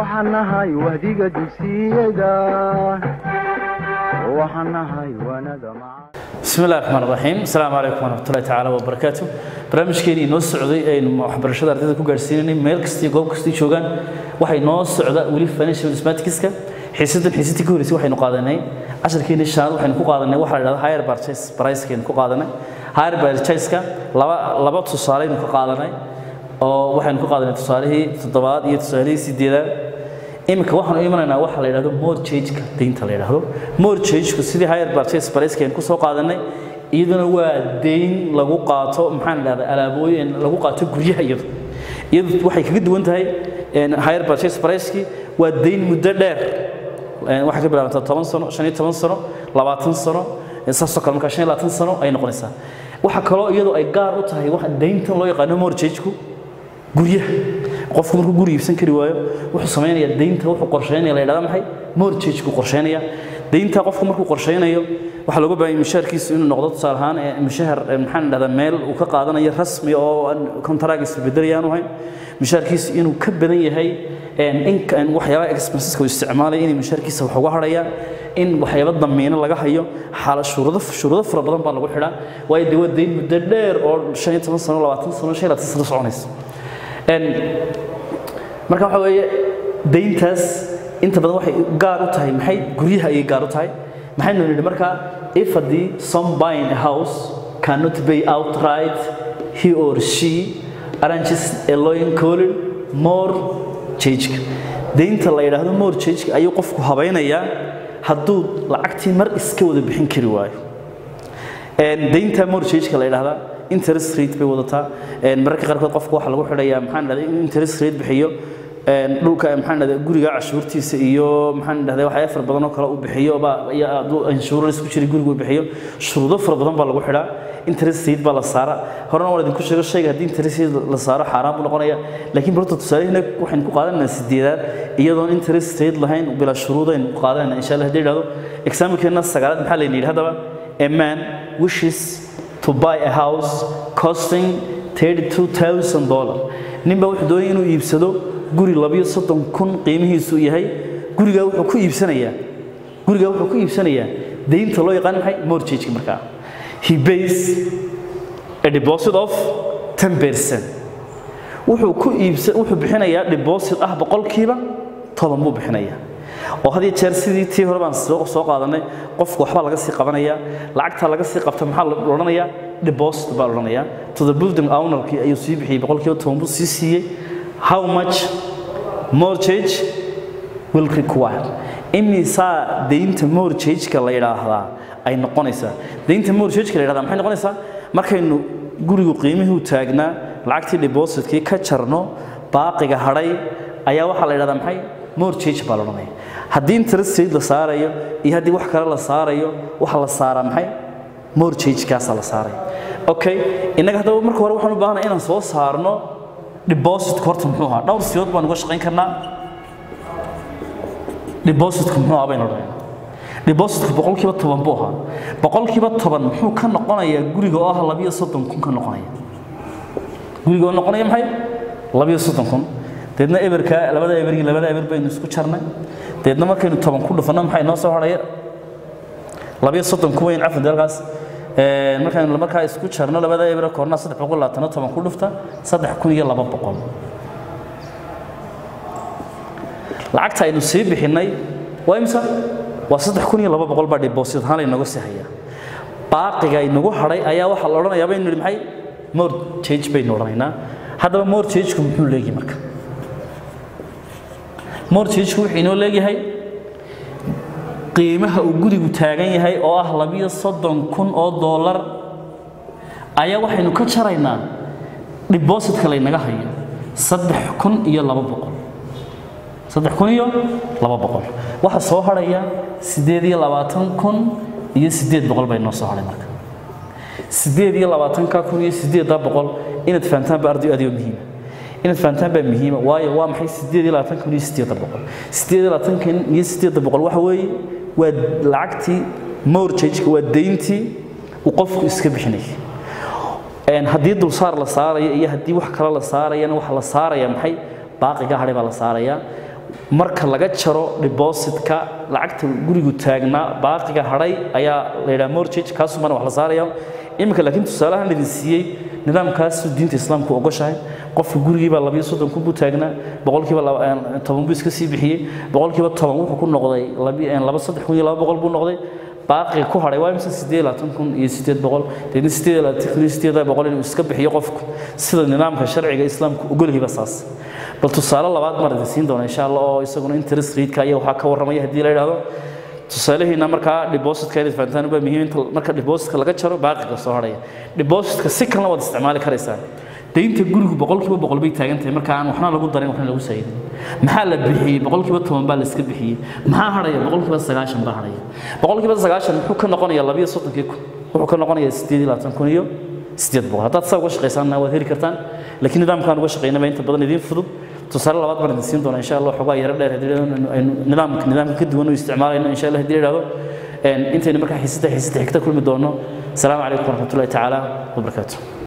waxaan nahay wahdiga dugsiyada waxaan nahay wanada maca bismi illahi raxmaan raxiim asalaamu calaykum waraxmatullahi tacaala wabarakaatu barnaamijkeenii noo socday aynu waxbarashada ardayda ku gaarsiinanay meel kastii goob kastii joogaan waxay noo socda weli financial mathematicska xiisadan xiisadii ka horreysay waxaynu qaadanay casharkeenii shanaad waxaynu ku qaadanay waxa la yidhahda higher purchase price-kaynu ku qaadanay higher purchase-ka laba laba tusaaleynu ka qaadanay oo waxaynu ku qaadanay tusaalihii toddobaad iyo tusaalihii sideedaad iminka waxaan u imanaynaa waxa la yidhahdo mortgage-ka deynta la yidhahdo mortgage-ku sidii higher purchase price-kaynu kusoo qaadanay iyaduna waa deyn lagu qaato maxaan idhahdaa alaabooyin lagu qaato guryaha iyadu iyadu waxay kaga duwan tahay higher purchase price-kii waa deyn muddo dheer waxay ka bilaabantaa toban sano shan iyo toban sano labaatan sano saasoo kale markaa shan iyo labaatan sano ay noqonaysaa waxa kaloo iyadu ay gaar u tahay waxa deyntan loo yaqaano mortgage-ku guryaha qofku markuu guri iibsan kari waayo wuxuu samaynayaa deynta wuxuu qorsheynaya la yidhahda maxay mortgage-ku qorsheynaya deynta qofku markuu qorsheynayo waxaa looga baahan mushaharkiisu inuu noqdo tusaale ahaan mushahar maxaan dhahdaa meel uu ka qaadanayo rasmi oo aan kontarag isbedelayaan ahayn mushaharkiisu inuu ka badan yahay in waxyaabaha expenseska uu isticmaalaya inay mushaharkiisa wax uga harayaan in waxyaaba damiino laga hayo xaala shuruudo shuruudo fara badan baa lagu xidhaa waayo dee waa deyn muddo dheer oo shan iyo toban sano labaatan sano shan iyo labaatan sano soconaysa marka waxa weeye deyntaas inta badan waxay gaar u tahay maxay guryaha ayay gaar u tahay maxaynu nidhi markaa if haddii some buying a house cannot pay outright he or she arranges a loan called mortgage deynta la yidhaahdo mortgage ayuu qofku habaynayaa hadduu lacagtii mar iska wada bixin kari waayo deynta mortgage la yidhaahdaa interest rate bay wadataa mararka qaarkood qofka waxaa lagu xidhayaa maxaan dhahday in interest rate bixiyo dhulka maxaan dhahday guriga cashuurtiisa iyo maxaan dhahday waxyaabo fara badan oo kale uu bixiyo baa iyo hadduu insurance ku jira gurigu uu bixiyo shuruudo fara badan baa lagu xidhaa interest rate baa la saara horena waan idinku sheego shayga haddii interest rate la saaro xaaraan buu noqonaya laakiin barta tusaalehina waxaynu ku qaadanayna sideedaad iyadoon interest rate lahayn bilaa shuruudaynu ku qaadanayna insha allah haddii idhahdo exaamilkeena sagaalaad maxaa layna yidhi haddaba a man wishes to buy a house costing $32,000 ninbaa wuxuu doonaya inuu iibsado guri labiyo soddon kun qiimihiisu yahay gurigaa wuxuu ku iibsanayaa gurigaa wuxuu ku iibsanayaa deynta loo yaqaan maxay mortgage markaa he pays a deposit of 10% wuxuu ku iibsan wuxuu bixinayaa deposit ah boqolkiiba toban buu bixinayaa oo had iyo jeer sidii tii hore baan soo qaadanay qofku waxbaa laga sii qabanaya lacagta laga sii qabta maxaa la odhanayaa deposit baa la odhanayaa to the building ownerkii ayuu sii bixiyey boqolkiiba toban buu sii siiyey how much mortgage will require imisaa deynta mortgage-ka la yidhaahdaa ay noqonaysaa deynta mortgage-ka la yidhahdaa maxay noqonaysaa markaynu gurigu qiimihii u taagnaa lacagtii depositkii ka jarno baaqiga hadhay ayaa waxaa la yidhahdaa maxay mortgage baa la odhanaya haddii interest rate la saarayo iyo haddii wax kale la saarayo waxa la saaraa maxay mortgage-kaasaa la saaraya okay innaga haddaba marka hore waxaan u baahanay inaan soo saarno depositka horta muxuu ahaa dhowr siyood baan uga shaqayn karnaa depositka muxuu ahaa baynu odhanaynaa depositka boqolkiiba toban buu ahaa boqolkiiba toban muxuu ka noqonayaa guriga oo ah labiyo soddon kun ka noqonaya guriga oo noqonaya maxay labiyo soddon kun deedna eberka labada ebergii labada eber baynu isku jarnay deedna markaynu toban ku dhufanno maxay noo soo hadhaya labiyo soddon kun weyn cafan dalkaas markaynu markaa isku jarno labada eber koorna saddex boqol labaatano toban ku dhufta saddex kun iyo laba boqol lacagta aynu sii bixinnay waa imisa waa saddex kun iyo laba boqol baa deposit ahaan laynaga sii hayaa baaqiga inagu hadhay ayaa waxaa la odhanayaa baynu nidhi maxay mortgage baynu odhanaynaa haddaba mortgage-ku muxuu leeyahay marka mortgage-ku wuxuu inoo leeyahay qiimaha uu gurigu taagan yahay oo ah labiyo soddon kun oo dollar ayaa waxaynu ka jaraynaa depositka laynaga hayo saddex kun iyo laba boqol saddex kun iyo laba boqol waxaa soo hadhaya siddeed iyo labaatan kun iyo siddeed boqol bay noo soo hadhay marka siddeed iyo labaatanka kun iyo siddeedda boqol inaad fahantaan ba arday aad iyo muhiima inaad fahantaan baa muhiima waayo waa maxay siddeed iyo labaatan kun iyo siddeedda boqol siddeed iyo labaatan kun iyo siddeedda boqol waxa weeye waa lacagtii mortgage-ka waa deyntii uu qofku iska bixinayay haddii dulsaar la saarayo iyo haddii wax kale la saarayana waxa la saaraya maxay baaqiga hadhay baa la saaraya marka laga jaro depositka lacagta gurigu taagnaa baaqiga hadhay ayaa la yidhaha mortgage kaasumana wax la saaraya iminka laakiin tusaalahan idin siiyey nidaamkaasu diinta islaamku ogoshahay qofka gurigiibaa labiyo soddon kun buu taagnaa boqolkiiba toban buu iska sii bixiyey boqolkiiba toban wuxuu ku noqday laba saddex kun iyo laba boqol buu noqday baaqiga ku hadhay waa imse sideed labaatan kun iyo sideed boqol deedna sideed labaatan kun iyo sideed boqol inuu iska bixiyo qofku sida nidaamka sharciga islaamku ogolyihiba saas bal tusaale labaad mar idin siin doona insha allah oo isaguna interest rate-ka iyo waxaa ka warramaya haddii la yidhahdo tusaalahiina markaa depositka inaad fahantaan baa muhiim inta marka depositka laga jaro baaqiga soo hadhaya depositka si kalena waad isticmaali karaysaa daynta gurigu boqolkiiba boqol bay taagan tahay marka aan waxna lagu darin waxna lagu saydin maxaa la bixiyey boqolkiiba toban baa la iska bixiyey maxaa hadhaya boqolkiiba sagaashan baa hadhaya boqolkiiba sagaashan muxuu ka noqonayaa labiyo soddonkii kun wuxuu ka noqonayaa sideed iyo labaatan kun iyo sideed boqol haddaad saa uga shaqaysaanna waad heli kartaan laakiin nidaamkaan uga shaqaynaba inta badan idiin fudud tusaale labaad baan idin siin doonaa insha allah xogaa yaro dheer haddii aynu nidaamka nidaamka ka duwan u isticmaalayno insha allah haddii la yidhahdo intaynu markaa xiisada xiisada xigta kulmi doono asalaamu calaykum waraxmatullahi tacaala wabarakaatu